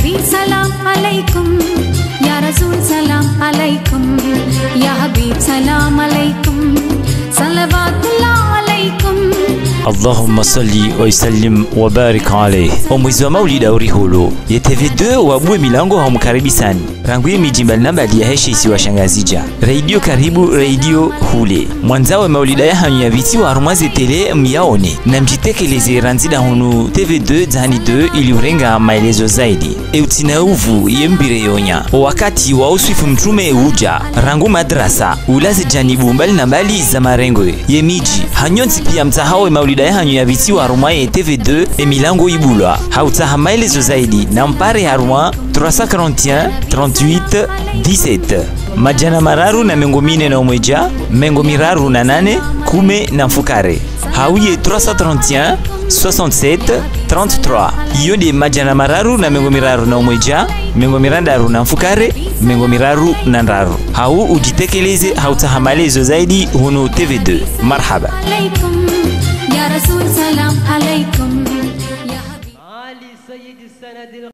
نبي سلام عليكم يا رسول سلام عليكم يا حبيب سلام عليكم صلوات الله عليكم allahumma salli waisallim wabarik alaih omwezi wa maulidi aurihulu ye tv2 wabue milango haumukaribisani ranguye miji mbalimbali ya heshe isi washangazija reidio karibu reidio hule mwanzawe maulida ya hanyu ya viti wa harumwaze tele myaone na mjitekeleze ranzida hunu tv2 dzani 2 ili urenga maelezo zaidi eutina uvu ye mbire yonya wakati wa uswifu mtume uja rangu madrasa ulaze janibu mbali na mbali za marengo ye miji hanyonzi pia mtahawe maulida ya hanyu ya viti wa harumwa ye tv2 emilango ibulwa hautaha maelezo zaidi na mpare harumwa 341 38 17 majana mararu na mengo mine na umweja mengo miraru na nane kume na mfukare hauye 331 67 33 iyo ndi majana mararu na mengo miraru na umweja mengo mirandaru na mfukare mengo miraru na ndaru hau ujitekeleze hautaha maelezo zaidi hunu tv2 marhaba عليكم يا رسول سلام عليكم يا حبيب علي سيد السند